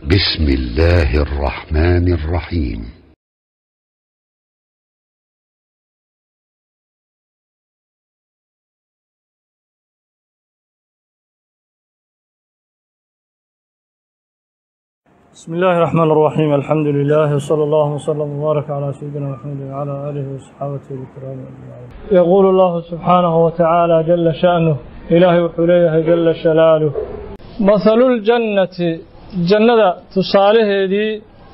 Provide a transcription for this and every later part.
بسم الله الرحمن الرحيم بسم الله الرحمن الرحيم الحمد لله وصلى الله وسلم وبارك على سيدنا محمد وعلى اله وصحابته الكرام اجمعين. يقول الله سبحانه وتعالى جل شأنه إلهي وحليه جل شلاله مثل الجنة جنة تصالح دي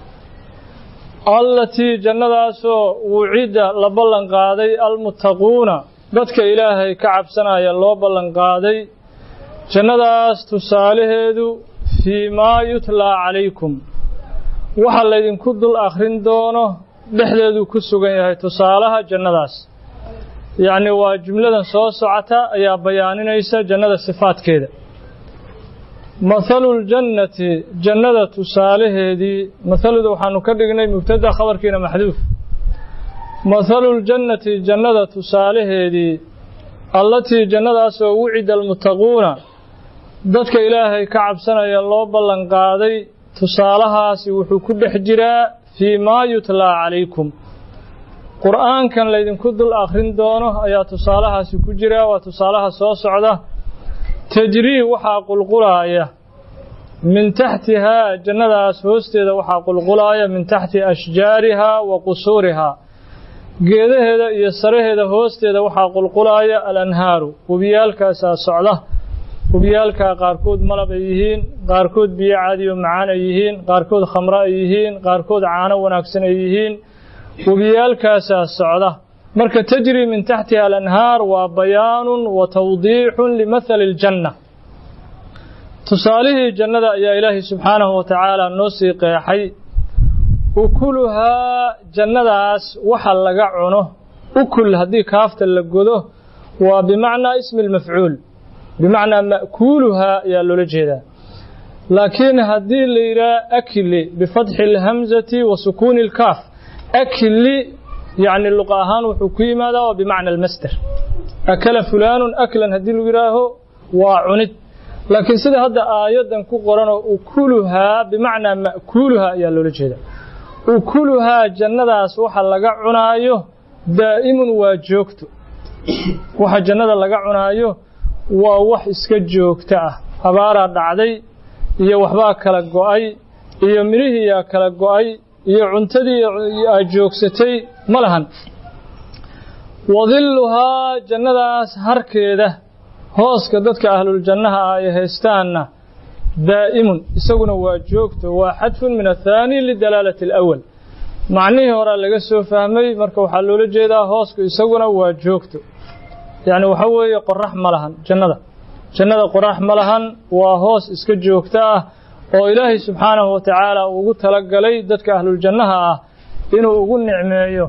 التي جنة سو وعد لبلن قادي المتقون dadka ilaahay ka cabsanaya loo ballan qaaday jannadaas tusaalaheedu fii maa yutlaa calaykum waxa laydinku dul akhrin doono dhexdeeduu ku sugan yahay tusaalaha jannadaas yacni waa jumladan soo socota ayaa bayaaninaysa jannada sifaadkeeda mathaluljannati jannada tusaalaheedii mathaluda waxaanu ka dhignay mubtada khabarkiina maxduuf mathaluljannati jannada tusaalaheedii allatii jannadaasoo wucida almuttaquuna dadka ilaahay ka cabsanaya loo ballan qaaday tusaalahaasi wuxuu ku dhex jiraa fii maa yutlaa calaykum qur'aankan laydinku dul akhrin doono ayaa tusaalahaasi ku jira waa tusaalaha soo socda tajrii waxaa qulqulaaya min taxtihaa jannadaas hoosteeda waxaa qulqulaaya min taxti ashjaarihaa wa qusuurihaa geedaheeda iyo saraheeda hoosteeda waxaa qulqulaaya alanhaaru webiyaalkaasaa socda webiyaalkaa qaarkood malab ay yihiin qaarkood biyo caadiyo macaan ay yihiin qaarkood khamro ay yihiin qaarkood caano wanaagsan ay yihiin webiyaalkaasaa socda marka tajri min taxtiha alanhaar waa bayaanun wa tawdiixun limathali aljanna tusaalihii jannada ayaa ilaahay subxaanahu wa tacaala noo sii qeexay ukuluhaa jannadaas waxa laga cuno ukul haddii kaafta la godo waa bimacnaa ismi lmafcuul bimacnaa ma'kuuluhaa ayaa loola jeedaa laakiin haddii la yidhaha akli bifatxi alhamzati wa sukuuni alkaaf akli yacni luqa ahaan wuxuu ku yimaadaa waa bimacna almasder akala fulaanun aklan haddii lagu yidhaaho waa cunid laakiin sida hadda aayaddan ku qoranoo ukuluhaa bimacnaa ma'kuuluhaa ayaa loola jeedaa ukuluhaa jannadaas waxa laga cunaayo daa'imun waa joogto waxa jannada laga cunaayo waa wax iska joogto ah abaaraa dhacday iyo waxbaa kala go'ay iyo midhihiiyaa kala go'ay iyo cuntadii aad joogsatay ma lahan wadilluhaa jannadaas harkeeda hooska dadka ahluljannaha ah ay haystaanna daa'imun isaguna waa joogto waa xadfun min athaani lidalaalati alawal macnihii horaa laga soo fahmay marka waxaa loola jeedaa hoosku isaguna waa joogto yacni waxa weeye qorax ma lahan jannada jannada qorax ma lahan waa hoos iska joogto ah oo ilaahay subxaanahu wa tacaala uu ugu talagalay dadka ahluljannaha ah inuu ugu nicmeeyo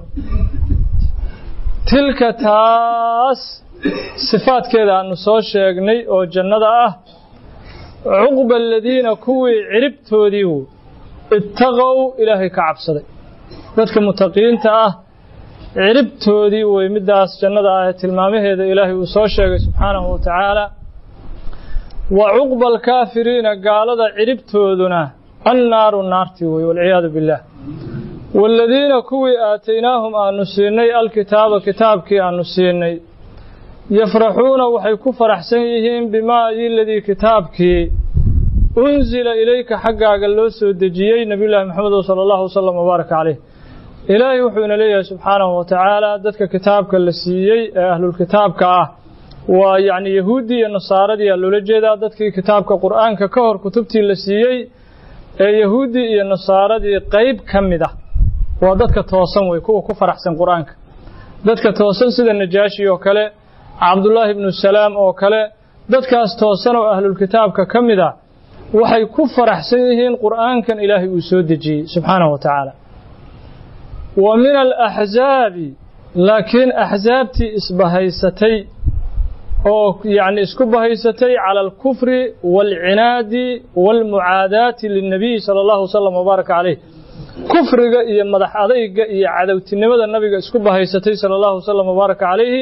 tilka taas sifaadkeeda aanu soo sheegnay oo jannada ah cuqba aladiina kuwii ciribtoodii ittaqow ilaahay ka cabsaday dadka mutaqiinta ah ciribtoodii wey middaas jannada ah ee tilmaamaheeda ilaahay uu soo sheegay subxaanahu wa tacaala wa cuqba alkaafiriina gaalada ciribtooduna annaaru naartii wey walciyaadu billaah waaladiina kuwii aataynaahum aanu siinay alkitaaba kitaabkii aanu siinay yafraxuuna waxay ku faraxsan yihiin bimaa iladii kitaabkii unsila ilayka xaggaaga loo soo dejiyey nebiyullaahi maxamedo sala allahu wasalam wbaaraka caleyh ilaahay wuxuu ina leeyahay subxaanahu wa tacaala dadka kitaabka la siiyey ee ahlulkitaabka ah waa yacni yahuuddii iyo nasaaradii aa loola jeedaa dadkii kitaabka qur'aanka ka hor kutubtii la siiyey ee yahuuddii iyo nasaaradii qayb ka mid ah waa dadka toosan wey kuwa ku faraxsan qur'aanka dadka toosan sida najaashi oo kale cabdullaahi ibnu salaam oo kale dadkaas toosan oo ahlulkitaabka ka mid ah waxay ku faraxsan yihiin qur'aankan ilaahay uu soo dejiyey subxaanahu wa tacaala wa min alaxzaabi laakiin axsaabtii isbahaysatay oo yacni isku bahaysatay cala alkufri waalcinaadi waalmucaadaati linnabiyi sala allahu wasalam wabaaraka caleyh kufriga iyo madax adayga iyo cadowtinimada nabiga isku bahaysatay sala allahu wasalam wabaaraka calayhi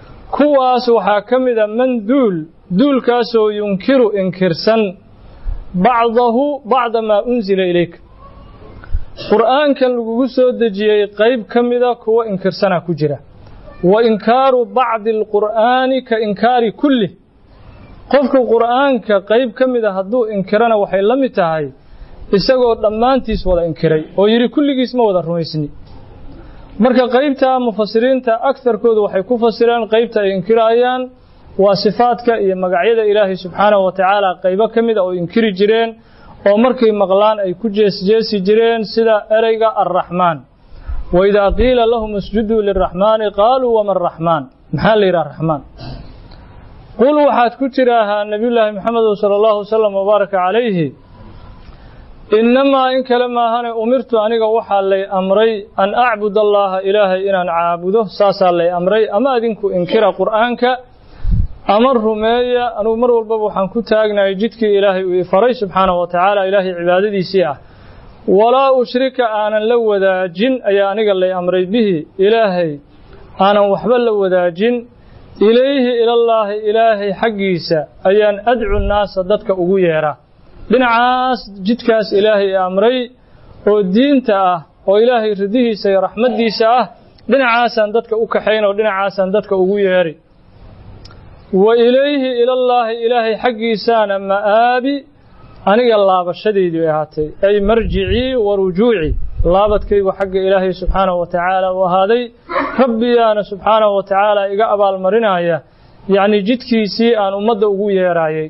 kuwaas waxaa ka mid a man duul duulkaasoo yunkiru inkirsan bacdahu bacda maa unsila ilayka qur'aankan lagugu soo dejiyey qayb ka mida kuwa inkirsanaa ku jira wa inkaaru bacdi alqur'aani ka inkaari kulli qofka qur'aanka qayb ka mida hadduu inkirana waxay la mid tahay isagoo dhammaantiis wada inkiray oo yidhi kulligiis ma wada rumaysni marka qaybta mufasiriinta agtarkoodu waxay ku fasireen qaybta ay inkirayaan waa sifaadka iyo magacyada ilaahay subxaanahu wa tacaala qaybo ka mida oo inkiri jireen oo markay maqlaan ay ku jeesjeesi jireen sida ereyga arraxmaan wa idaa qiila lahum isjuduu liraxmaani qaaluu wama araxmaan maxaa la yidhaha raxmaan qul waxaad ku tidhaahaa nebiyullaahi maxamedu sala allahu wasalam wabaaraka calayhi innamaa in kale maahane umirtu aniga waxaa lay amray an acbud allaaha ilaahay inaan caabudo saasaa lay amray ama adinku inkira qur'aanka ama rumeeya anugu mar walbaba waxaan ku taagnahay jidkii ilaahay uu ifaray subxaanahu wa tacaala ilaahay cibaadadiisii ah walaa ushrika aanan la wadaajin ayaa aniga lay amray bihi ilaahay aanan waxba la wadaajin ilayhi ilallaahi ilaahay xaggiisa ayaan adcu naasa dadka ugu yeeraa dhinacaas jidkaas ilaahay amray oo diinta ah oo ilaahay ridihiisa iyo raxmaddiisa ah dhinacaasaan dadka u kaxayn oo dhinacaasaan dadka ugu yeeri wa ilayhi ilallaahi ilaahay xaggiisaana ma'aabi aniga laabashadaydu ahaatay ay marjicii wa rujuucii laabadkaygu xagga ilaahay subxaanahu wa tacaala u ahaaday rabbiyaana subxaanahu wa tacaala iga abaalmarinaya yacnii jidkiisii aan ummadda ugu yeeraayay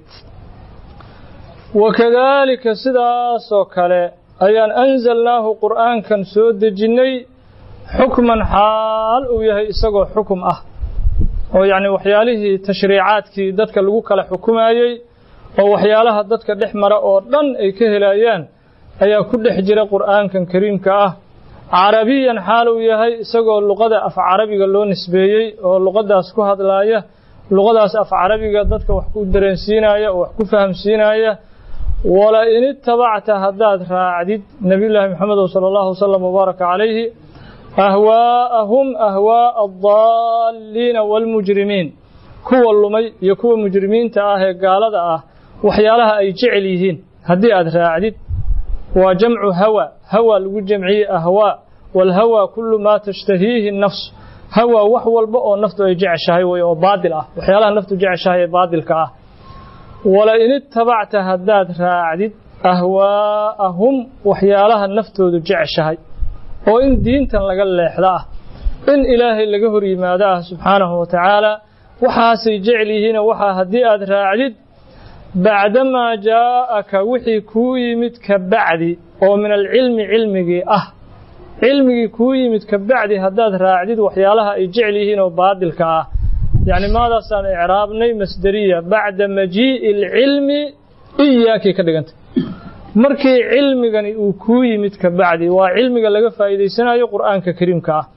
wakadaalika sidaasoo kale ayaan anzalnaahu qur'aankan soo dejinnay xukman xaal uu yahay isagoo xukum ah oo yacni waxyaalihii tashriicaadkii dadka lagu kala xukumayey oo waxyaalaha dadka dhex mara oo dhan ay ka helayaan ayaa ku dhex jira qur'aankan kariimka ah carabiyan xaal uu yahay isagoo luqada af carabiga loo nisbeeyey oo luqadaas ku hadlaaya luqadaas af carabiga dadka wax ku dareensiinaya oo wax ku fahamsiinaya wala in itabacta haddaad raacdid nebiyullaahi maxamedo sala allahu wasalam wabaaraka calayhi ahwaa'ahum ahwaa'a addaalliina waalmujrimiin kuwa lumay iyo kuwa mujrimiinta ah ee gaalada ah waxyaalaha ay jecel yihiin haddii aad raacdid waa jamcu hawa hawa lagu jamciyey ahwaa waalhawa kullu maa tashtahiihi nafs hawa wax walba oo naftu ay jeceshahay way oo baadil ah waxyaalaha naftu jeceshahay ee baadilka ah wala in itabacta haddaad raacdid ahwaa'ahum waxyaalaha naftoodu jeceshahay oo in diintan laga leexda ah in ilaahay laga hor yimaado ah subxaanahu wa tacaala waxaasay jecel yihiinoo waxaa haddii aad raacdid bacdamaa jaa'aka wixii kuu yimid ka bacdi oo min alcilmi cilmigii ah cilmigii kuu yimid ka bacdi haddaad raacdid waxyaalaha ay jecel yihiin oo baadilka ah yacni maadaasaan icraabnay masderiya bacda majii'i alcilmi iyaakay ka dhigantay markii cilmigani uu kuu yimid ka bacdi waa cilmiga laga faa'iidaysanayo qur'aanka kariimka ah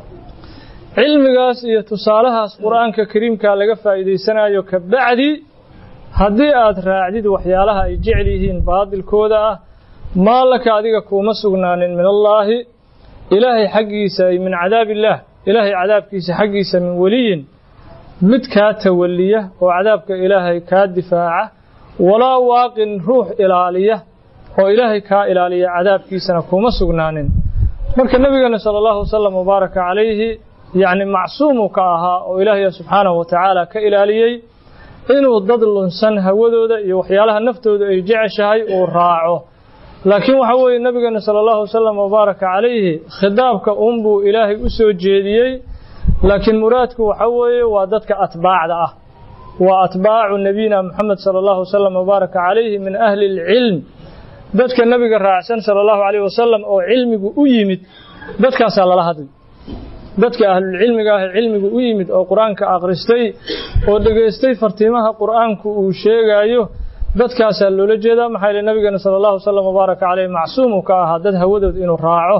cilmigaas iyo tusaalahaas qur'aanka kariimkaa laga faa'iidaysanayo ka bacdi haddii aad raacdid waxyaalaha ay jecel yihiin baadilkooda ah maa laka adiga kuuma sugnaanin min allaahi ilaahay xaggiisa ay min cadaabillaah ilaahay cadaabkiisa xaggiisa min weliyin mid kaa tawalliya oo cadaabka ilaahay kaa difaaca walaa waaqin ruux ilaaliya oo ilaahay kaa ilaaliya cadaabkiisana kuuma sugnaanin marka nebigeena sala allahu wasalam wabaaraka calayhi yacni macsuumuu ka ahaa oo ilaahay subxaanahu wa tacaala ka ilaaliyey inuu dad lunsan hawadooda iyo waxyaalaha naftooda ay jeceshahay uu raaco laakiin waxa weeye nebigeena sala allahu wasalam wabaaraka calayhi khitaabka uunbuu ilaahay u soo jeediyey laakiin muraadku waxa weeye waa dadka atbaacda ah waa atbaacu nebiyina moxamed sala allahu wasalam wabaaraka calayhi min ahli alcilm dadka nebiga raacsan sala allahu calayhi wasalam oo cilmigu u yimid dadkaasaa lala hadlay dadka ahlulcilmiga ah ee cilmigu u yimid oo qur-aanka akhristay oo dhegaystay fartiimaha qur'aanku uu sheegaayo dadkaasaa loola jeedaa maxaa yeele nabigeena sala allahu wasalam wabaaraka caleyh macsuumuu ka ahaa dad hawadood inuu raaco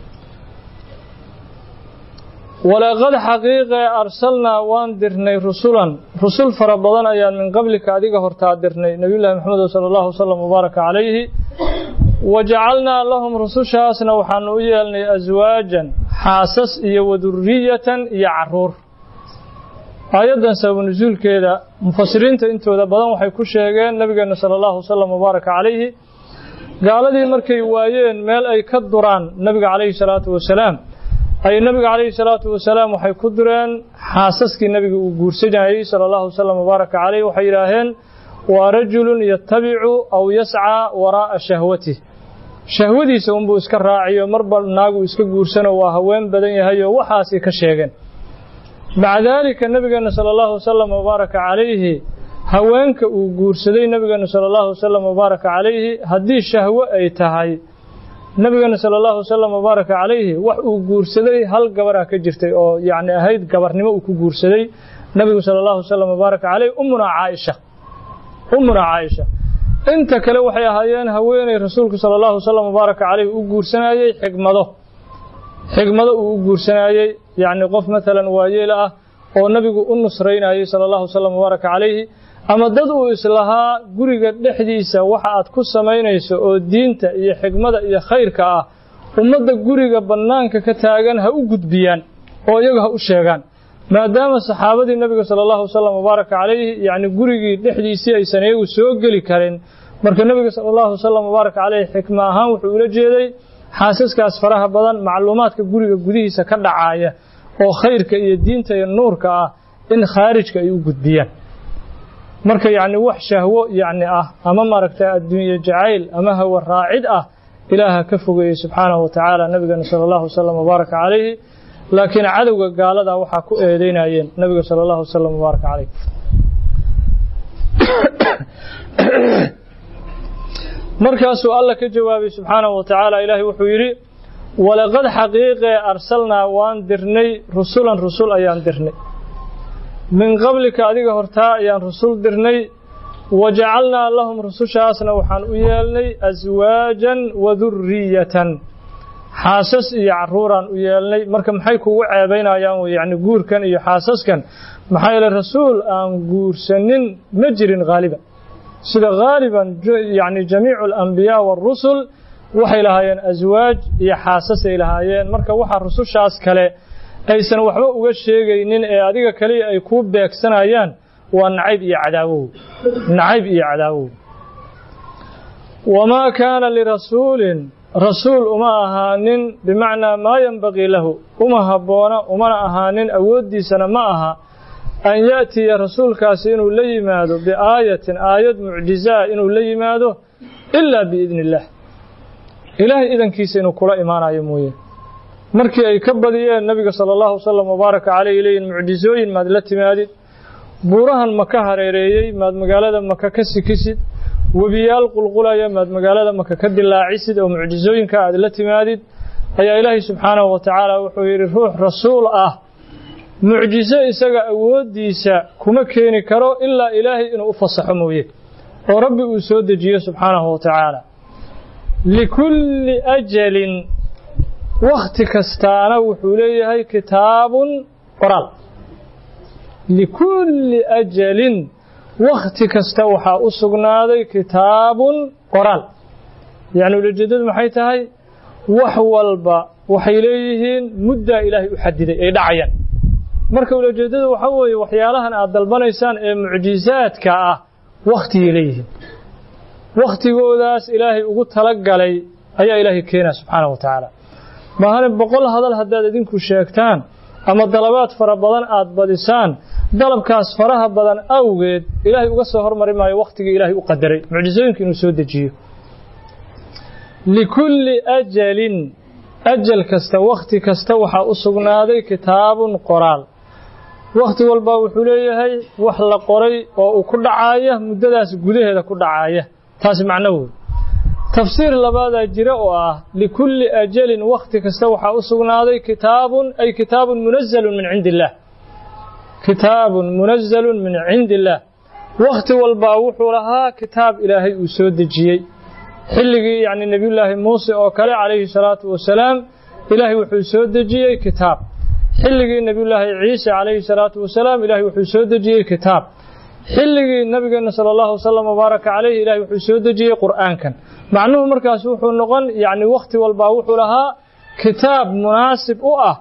walaqad xaqiiqe arsalnaa waan dirnay rusulan rusul fara badan ayaan min qablika adiga hortaa dirnay nebiyullahi maxamed sala allahu wasalam wabaaraka calayhi wajacalnaa lahum rusushaasna waxaanu u yeelnay aswaajan xaasas iyo waduriyatan iyo caruur aayaddan sababu nusuulkeeda mufasiriinta intooda badan waxay ku sheegeen nabigeena sala allahu wasalam wabaaraka calayhi gaaladii markay waayeen meel ay ka duraan nabiga calayhi salaatu wasalaam ay nabiga calayhi salaatu wasalaam waxay ku dureen xaasaskii nabiga uu guursanayey sala allahu wasalam wabaaraka calayh waxay yidhaaheen waa rajulun yatabicu aw yascaa waraa'a shahwatih shahwadiisa unbuu iska raaciyo marba naagu iska guursano waa haween badan yahay oo waxaasay ka sheegeen maca daalika nabigeena sala allahu wasalam wabaaraka calayhi haweenka uu guursaday nabigeena sala allahu wasalam wabaaraka calayhi haddii shahwo ay tahay nabigeena sala allahu wasalam wabaaraka calayhi wax uu guursaday hal gabaraa ka jirtay oo yacni ahayd gabarnimo uu ku guursaday nabigu sala allahu wasalam wabaaraka calayhi ummunaa caaisha ummunaa caaisha inta kale waxay ahaayeen haweeney rasuulku sala allahu wasalam wabaaraka calayhi u guursanayey xigmado xigmado uu u guursanayey yacni qof maalan waayeel ah oo nabigu u nusraynayey sala allahu wasalam wabaaraka calayhi ama dad uu islahaa guriga dhexdiisa waxa aad ku samaynayso oo diinta iyo xigmada iyo khayrka ah ummadda guriga bannaanka ka taagan ha u gudbiyaan oo iyagu ha u sheegaan maadaama saxaabadii nabiga sala allahu wasalam wabaaraka calayhi yacni gurigii dhexdiisii aysan iyagu soo geli karin marka nabiga sala allahu wasalam wabaaraka calayhi xikma ahaan wuxuu ula jeeday xaasaskaas faraha badan macluumaadka guriga gudihiisa ka dhacaaya oo khayrka iyo diinta iyo nuurka ah in khaarijka ay u gudbiyaan marka yacni wax shahwo yacni ah ama maaragtay adduunye jacayl ama hawa raacid ah ilaaha ka fogeeyey subxaanahu wa tacaala nabigeena sala allahu wasalam wabaaraka calayhi laakiin cadowga gaalada waxaa ku eedeynayeen nabiga sala allahu wasalam wabaaraka calayh markaasuu alla ka jawaabay subxaanahu wa tacaala ilaahay wuxuu yidhi walaqad xaqiiqee arsalnaa waan dirnay rusulan rusul ayaan dirnay min qablika adiga hortaa ayaan rusul dirnay wa jacalnaa lahum rusushaasna waxaan u yeelnay aswaajan wa durriyatan xaasas iyo carruuraan u yeelnay marka maxay kugu ceebaynayaan yacni guurkan iyo xaasaskan maxaa yeele rasuul aan guursanin ma jirin haaliban sida haaliban yacni jamiicu alambiyaa waarusul waxay lahaayeen aswaaj iyo xaasasay lahaayeen marka waxaa rusushaas kale aysan waxba uga sheegaynin ee adiga kaliya ay kuu beegsanayaan waa nacayb iyo cadaawow nacayb iyo cadaawow wamaa kaana lirasuulin rasuul uma ahaanin bimacnaa maa yenbagii lahu uma habboona umana ahaanin awooddiisana ma aha an ya'tiya rasuulkaasi inuu la yimaado biaayatin aayad mucjizaa inuu la yimaado ilaa biidni illaah ilaahay idankiisa inuu kula imaanayo mooye markii ay ka badiyeen nabiga sala allahu wasalam wabaaraka caleyh leeyihin mucjizooyin maad la timaadid buurahan maka hareereeyey maad magaalada maka ka sikisid webiyaal qulqulaya maad magaalada maka ka dilaacisid oo mucjizooyinka aad la timaadid ayaa ilaahay subxaanahu wa tacaala wuxuu yidhi ruux rasuul ah mucjizo isaga awooddiisa kuma keeni karo ilaa ilaahay inuu u fasaxo mooye oo rabbi uu soo dejiyo subxaanahu wa tacaala likulli ajalin wakhti kastaana wuxuu leeyahay kitaabun qoraal likulli ajalin wakhti kasta waxaa u sugnaaday kitaabun qoraal yacni ulajeedadu maxay tahay wax walba waxay leeyihiin muddaa ilaahay u xadiday ay dhacayaan marka ulajeedadu waxaa weeye waxyaalahan aad dalbanaysaan ee mucjizaadka ah wakhtiyay leeyihiin wakhtigoodaas ilaahay ugu talagalay ayaa ilaahay keenaa subxaanahu wa tacaala maahane boqol hadal haddaad idinku sheegtaan ama dalabaad fara badan aad badisaan dalabkaas faraha badan awgeed ilaahay uga soo hormari maayo wakhtigii ilaahay u qadaray mucjizooyinka inuu soo dejiyo likulli ajalin ajal kasta wakhti kasta waxaa u sugnaaday kitaabun qoraal wakhti walbaa wuxuu leeyahay wax la qoray oo uu ku dhacaaya muddadaas gudaheeda ku dhacaaya taasi macno wey tafsiir labaadaa jira oo ah likulli ajalin wakhti kasta waxaa u sugnaaday kitaabun ay kitaabun munazalun min cindi illaah kitaabun munazalun min cindi illaah wakhti walbaa wuxuu lahaa kitaab ilaahay uu soo dejiyey xilligii yacni nebiyullaahi muuse oo kale calayhi salaatu wasalaam ilaahay wuxuu soo dejiyey kitaab xilligii nebiyullaahi ciise calayhi salaatu wasalaam ilaahay wuxuu soo dejiyey kitaab xilligii nabigeenna sala allahu wasalam wabaaraka calayhi ilaahay wuxuu soo dejiyey qur'aankan macnuhu markaas wuxuu noqon yacni wakhti walbaa wuxuu lahaa kitaab munaasib u ah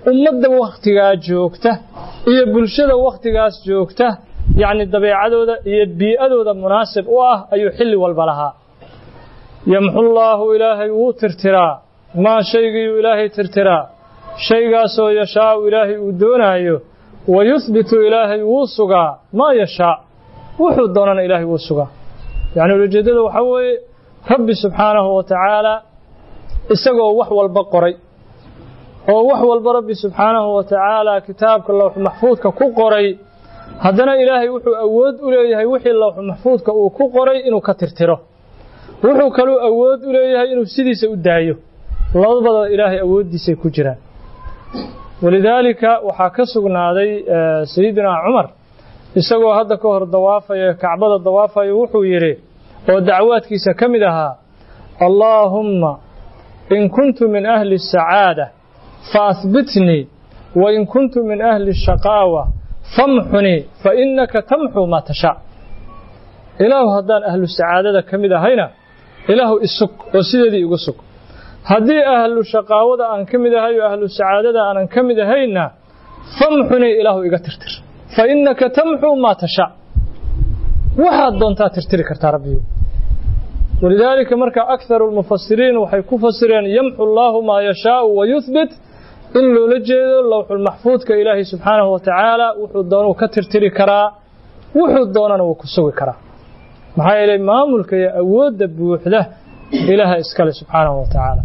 ummadda wakhtigaa joogta iyo bulshada wakhtigaas joogta yacni dabeecadooda iyo bii'adooda munaasib u ah ayuu xilli walba lahaa yamxullaahu ilaahay wuu tirtiraa maa shaygiiyuu ilaahay tirtiraa shaygaasoo yashaau ilaahay uu doonaayo wa yuhbitu ilaahay wuu sugaa maa yashaa wuxuu doonana ilaahay wuu sugaa yacni ulajeeddada waxaa weeye rabbi subxaanahu wa tacaala isagoo wax walba qoray oo wax walba rabbi subxaanahu wa tacaala kitaabka lowxu maxfuudka ku qoray haddana ilaahay wuxuu awood u leeyahay wixii lowxu maxfuudka uu ku qoray inuu ka tirtiro wuxuu kaluu awood u leeyahay inuu sidiisa u daayo labadaba ilaahay awooddiisay ku jiraan walidaalika waxaa ka sugnaaday sayidinaa cumar isagoo hadda ka hor dawaafaya kacbada dawaafayo wuxuu yidhi oo dacwaadkiisa ka mid ahaa allaahumma in kuntu min ahli asacaada faahbitnii wain kuntu min ahli ashaqaawa famxunii fainaka tamxuu maa tashaa ilaahu haddaan ahlu sacaadada ka mid ahayna ilaahu isug oo sideedii igu sug haddii ahlu shaqaawada aan ka mid ahay oo ahlu sacaadada aanan ka mid ahayna famxunii ilaahu iga tirtir fa innaka tamxuu maa tashaa waxaad doontaa tirtiri kartaa rabbiyu walidaalika marka akharu lmufasiriin waxay ku fasireen yamxu allaahu maa yashaau wa yuhbit in loola jeedo lowxulmaxfuudka ilaahay subxaanahu wa tacaala wuxuu doonuu ka tirtiri karaa wuxuu doonana wuu ku sugi karaa maxaa yeelay maamulka iyo awoodda buuxda ilaaha iskale subxaanahu wa tacaala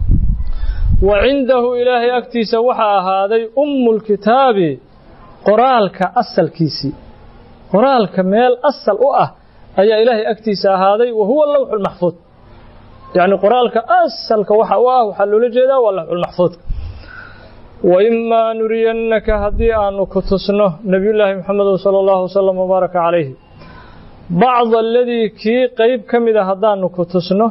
wa cindahu ilaahay agtiisa waxaa ahaaday ummulkitaabi qoraalka asalkiisii qoraalka meel asal u ah ayaa ilaahay agtiisa ahaaday wa huwa lowxulmaxfuud yacni qoraalka asalka waxa u ah waxaa loola jeedaa waa lowxulmaxfuudka waimaa nuriyannaka haddii aanu ku tusno nebiyullaahi moxamedu sala allahu wasalam wabaaraka calayhi bacda aladii kii qayb ka mida haddaanu ku tusno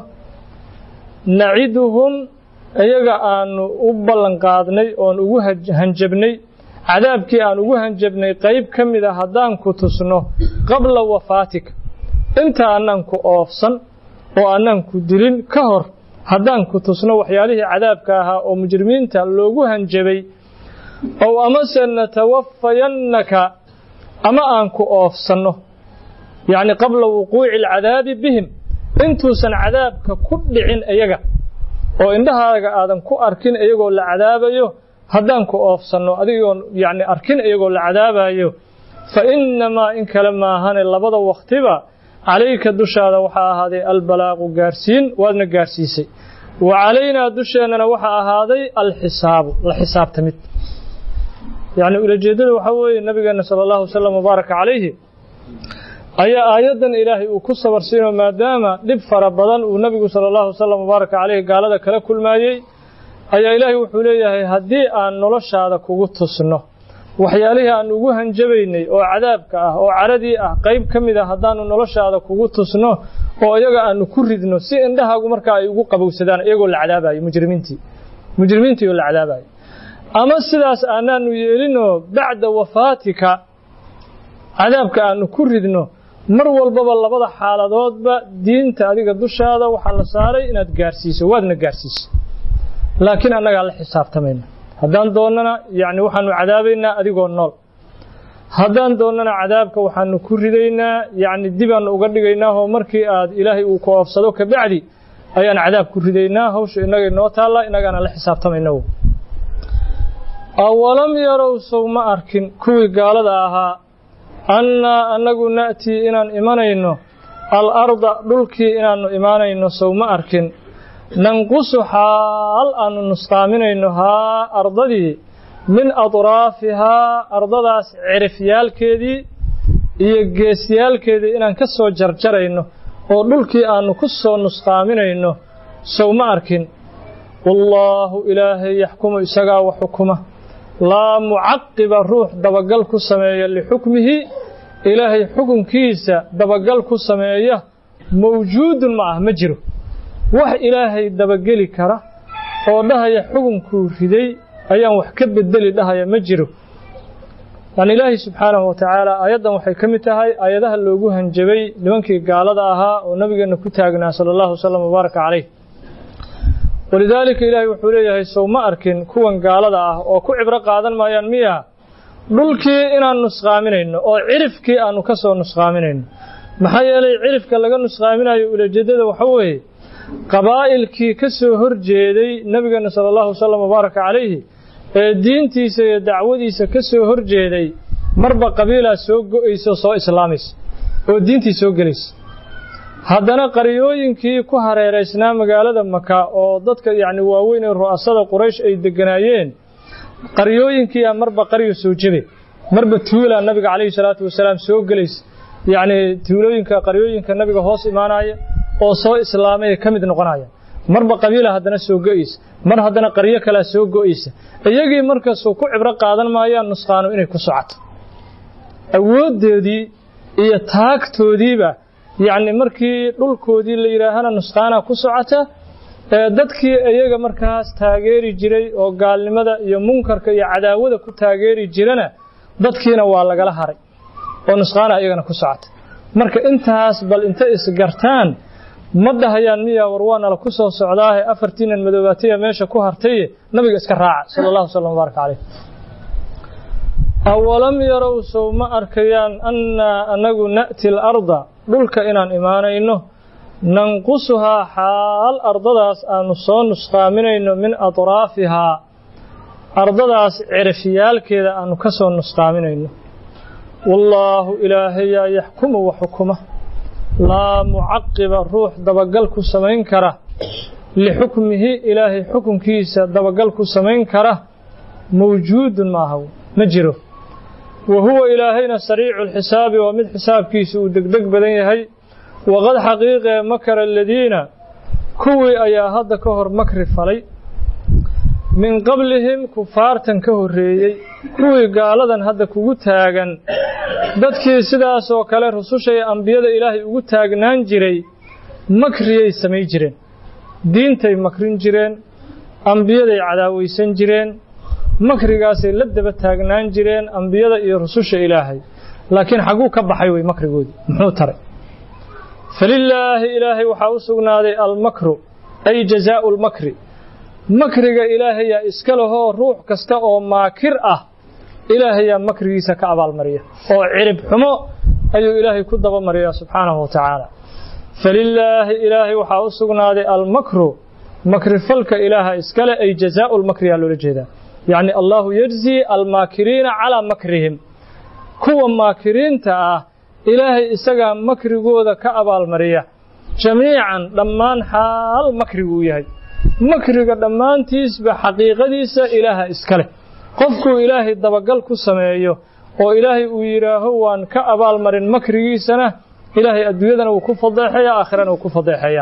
naciduhum iyaga aanu u ballanqaadnay oon ugu hanjabnay cadaabkii aan ugu hanjabnay qayb ka mida haddaan ku tusno qabla wafaatika inta annaan ku oofsan oo annaan ku dilin ka hor haddaan ku tusno waxyaalihii cadaabka ahaa oo mujrimiinta loogu hanjabay ow amase natawafayannaka ama aan ku oofsanno yacni qabla wuquuci alcadaabi bihim intuusan cadaabka ku dhicin iyaga oo indhahaaga aadan ku arkin iyagoo la cadaabayo haddaan ku oofsanno adigoon yacni arkin iyagoo la cadaabayo fa innamaa in kale maahane labada wakhtiba calayka dushaada waxaa ahaaday albalaaqu gaarsiin waadna gaarsiisay wa calaynaa dusheennana waxaa ahaaday alxisaabu la xisaabtamid yacni ulajeeddada waxaa weeye nabigeenna sala allahu wasalam wabaaraka calayhi ayaa aayaddan ilaahay uu ku sabarsiino maadaama dhib fara badan uu nebigu sala allahu wasalam wabaaraka calayhi gaalada kala kulmaayey ayaa ilaahay wuxuu leeyahay haddii aan noloshaada kugu tusno waxyaalihii aan ugu hanjabaynay oo cadaabka ah oo caradii ah qayb ka mid a haddaanu noloshaada kugu tusno oo iyaga aanu ku ridno si indhahaagu markaa ay ugu qabowsadaan iyagoo la cadaabayo mujrimiintii mujrimiintii oo la cadaabayo ama sidaas aanaanu yeelinoo bacda wafaatika cadaabka aanu ku ridno mar walbaba labada xaaladoodba diinta adiga dushaada waxaa la saaray inaad gaarsiiso waadna gaarsiiso laakiin annagaa la xisaabtamayna haddaan doonnana yacni waxaanu cadaabaynaa adigoo nool haddaan doonnana cadaabka waxaanu ku ridaynaa yacni dibaannu uga dhigaynaa oo markii aad ilaahay uu ku oofsado ka bacdi ayaan cadaab ku ridaynaa hawsha innagay noo taalla innagaana la xisaabtamayna awalam yarow sow ma arkin kuwii gaalada ahaa annaa annagu na'tii inaan imanayno al-arda dhulkii inaannu imaanayno sow ma arkin nanqusu xaal aannu nusqaaminayno haa ardadii min adraafihaa ardadaas cirifyaalkeedii iyo geesyaalkeedii inaan ka soo jarjarayno oo dhulkii aannu ku soo nusqaaminayno sow ma arkin wallaahu ilaahay yaxkumu isagaa wa xukuma laa mucaqiba ruux dabagal ku sameeya lixukmihi ilaahay xukunkiisa dabagal ku sameeya mawjuudun ma ah ma jiro wax ilaahay dabageli kara oo dhahaya xukunkuu riday ayaan wax ka bedeli dhahaya ma jiro yani ilaahay subxaanahu wa tacaala aayaddan waxay ka mid tahay aayadaha loogu hanjabay nimankii gaalada ahaa oo nabigeenna ku taagnaa sala allahu wasalam wabaaraka calayh walidaalika ilaahay wuxuu leeyahay sow ma arkin kuwan gaalada ah oo ku cibro qaadan maayaan miya dhulkii inaan nusqaaminayno oo cirifkii aanu ka soo nusqaaminayno maxaa yeelay cirifka laga nusqaaminayo ulajeedada waxa weeye qabaa'ilkii ka soo hor jeeday nebigeena sala allahu wasalam wabaaraka calayhi ee diintiisa iyo dacwadiisa ka soo hor jeeday marba qabiilaa soo go'aysa oo soo islaamaysa oo diintii soo gelaysa haddana qaryooyinkii ku hareeraysnaa magaalada maka oo dadka yacni waaweyn ee ru'asada quraysh ay degganaayeen qaryooyinkiiaa marba qaryo soo jebe marba tuulaa nabiga calayhi salaatu wasalaam soo gelaysa yacni tuulooyinka qaryooyinka nabiga hoos imaanaya oo soo islaamay ay ka mid noqonayaan marba qabiila haddana soo go'aysa mar haddana qaryo kalea soo go'aysa iyagii markasuu ku cibro qaadan maayaan nusqaanu inay ku socoto awooddeedii iyo taagtoodiiba yacni markii dhulkoodii la yidhaahana nusqaanaa ku socota ee dadkii iyaga markaas taageeri jiray oo gaalnimada iyo munkarka iyo cadaawada ku taageeri jirana dadkiina waa lagala haray oo nusqaana iyagana ku socota marka intaas bal inta isgartaan ma dhahayaan miyaa war waa nala ku soo socdaahe afartiinan madoobaataya meesha ku hartaye nabiga iska raaca sala allahu wasalam wabaaraka caleyh awalam yarow sow ma arkayaan annaa anagu na'ti alarda dhulka inaan imaanayno nanqusuhaa xaal ardadaas aanu soo nusqaaminayno min atraafihaa ardadaas cirifyaalkeeda aanu ka soo nusqaaminayno wallaahu ilaahayaa yaxkumu wa xukuma laa mucaqiba ruux dabagal ku samayn kara lixukmihi ilaahay xukunkiisa dabagal ku samayn kara mawjuudun maaha ma jiro wa huwa ilaahayna sariicu lxisaabi waa mid xisaabkiisa uu degdeg badan yahay waqad xaqiiqee makara aladiina kuwii ayaa hadda ka hor makri falay min qablihim kufaartan ka horreeyey kuwii gaaladan hadda kugu taagan dadkii sidaasoo kale rususha iyo ambiyada ilaahay ugu taagnaan jiray makriyay samay jireen diintay makrin jireen ambiyaday cadaawaysan jireen makrigaasay la daba taagnaan jireen ambiyada iyo rususha ilaahay laakiin xagguu ka baxay wey makrigoodii muxuu taray falilaahi ilaahay waxaa u sugnaaday almakru ay jazaau lmakri makriga ilaahayaa iska lahoo ruux kasta oo maakir ah ilaahayaa makrigiisa ka abaalmariya oo cirib xumo ayuu ilaahay ku dabamariyaa subxaanahu wa tacaala falilaahi ilaahay waxaa u sugnaaday almakru makrifalka ilaaha iskale ay jazaau lmakriyaa loola jeedaa yacni allahu yajzi almaakiriina calaa makrihim kuwa maakiriinta ah ilaahay isagaa makrigooda ka abaalmariya jamiican dhammaan xaal makriguu yahay makriga dhammaantiisba xaqiiqadiisa ilaaha iska leh qofkuu ilaahay dabagal ku sameeyo oo ilaahay uu yidhaaho waan ka abaalmarin makrigiisana ilaahay adduunyadana wuu ku fadeexaya aakhirana wuu ku fadeexaya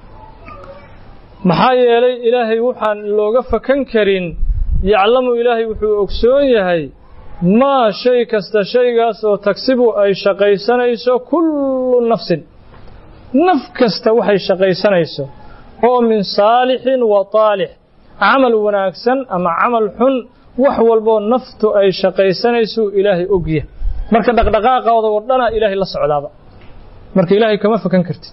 maxaa yeelay ilaahay waxaan looga fakan karin yaclamu ilaahay wuxuu ogsoon yahay maa shay kasta shaygaas oo tagsibu ay shaqaysanayso kullu nafsin naf kasta waxay shaqaysanayso oo min saalixin wa taalix camal wanaagsan ama camal xun wax walboo naftu ay shaqaysanaysuu ilaahay ogya marka dhaqdhaqaaqooda oo dhana ilaahay la socdaaba marka ilaahay kama fakan kartid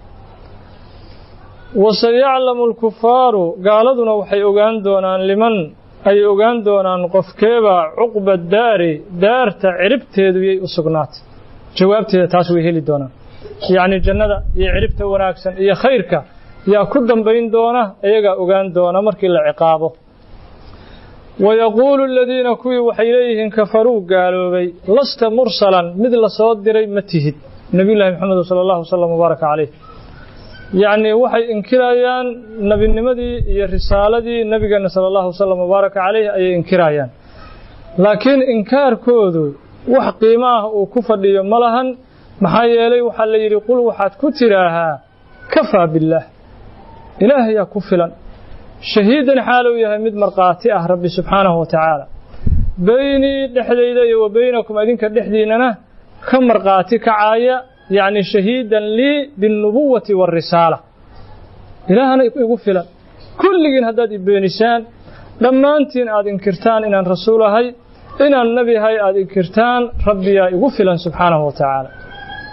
waseyaclamu alkufaaru gaaladuna waxay ogaan doonaan liman ay ogaan doonaan qofkeebaa cuqba daari daarta ciribteedu yay u sugnaatay jawaabteeda taas way heli doonaan yacni jannada iyo ciribta wanaagsan iyo khayrka yaa ku dambayn doona iyagaa ogaan doona markii la ciqaabo wayaquulu aladiina kuwii waxay leeyihiin kafaruu gaaloobay lasta mursalan mid la soo diray ma tihid nebiyullahi maxamed sala allahu wasalam wabaaraka caleyh yacni waxay inkirayaan nebinimadii iyo risaaladii nebigeena sala allahu wasalam wabaaraka caleyh ayay inkirayaan laakiin inkaarkoodu wax qiimo ah uu ku fadhiyo ma lahan maxaa yeelay waxaa la yidhi qul waxaad ku tidhaahaa kafaa billaah ilaahayaa ku filan shahiidan xaaluu yahay mid markhaati ah rabbi subxaanahu wa tacaala beynii dhexdayda iyo wa beynakum idinka dhexdiinnana ka markhaati kacaaya yacni shahiidan lii biاlnubuwati waاrisaala ilaahana igu filan kulligiin haddaad i beenisaan dhammaantiin aad inkirtaan inaan rasuul ahay inaan nebi ahay aad inkirtaan rabbiyaa igu filan subxaanahu wa tacaala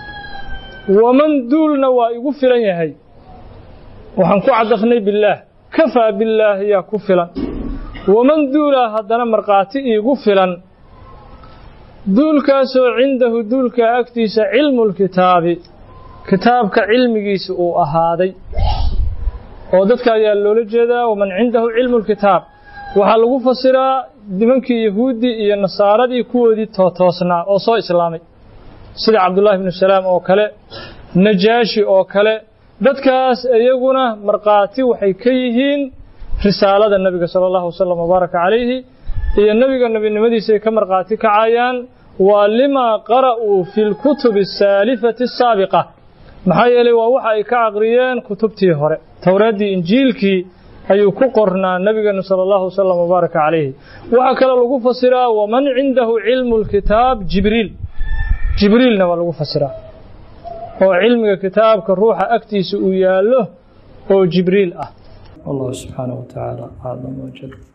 waman duulna waa igu filan yahay waxaan ku cadafnay billaah kafaa billaahi yaa ku filan waman duulaa haddana markhaati iigu filan duulkaasoo cindahu duulka agtiisa cilmulkitaabi kitaabka cilmigiisa uu ahaaday oo dadka ayaa loola jeedaa waman cindahu cilmulkitaab waxaa lagu fasiraa nimankii yahuuddii iyo nasaaradii kuwoodii tootoosnaa oo soo islaamay sida cabdullaahi bnu salaam oo kale najaashi oo kale dadkaas iyaguna markhaati waxay ka yihiin risaalada nebiga sala allahu wasalam wabaaraka calayhi iyo nebiga nebinimadiisay ka markhaati kacayaan waa limaa qara'uu fi lkutubi asaalifati asaabiqa maxaa yeelay waa waxa ay ka aqriyeen kutubtii hore towraaddii injiilkii ayuu ku qornaa nebigeenu sala allahu wasalam wabaaraka calayhi waxaa kaloo lagu fasiraa waman cindahu cilmu lkitaab jibriil jibriilna waa lagu fasiraa oo cilmiga kitaabka ruuxa agtiisa uu yaallo oo jibriil ah والله سبحانه وتعالى أعلم وجل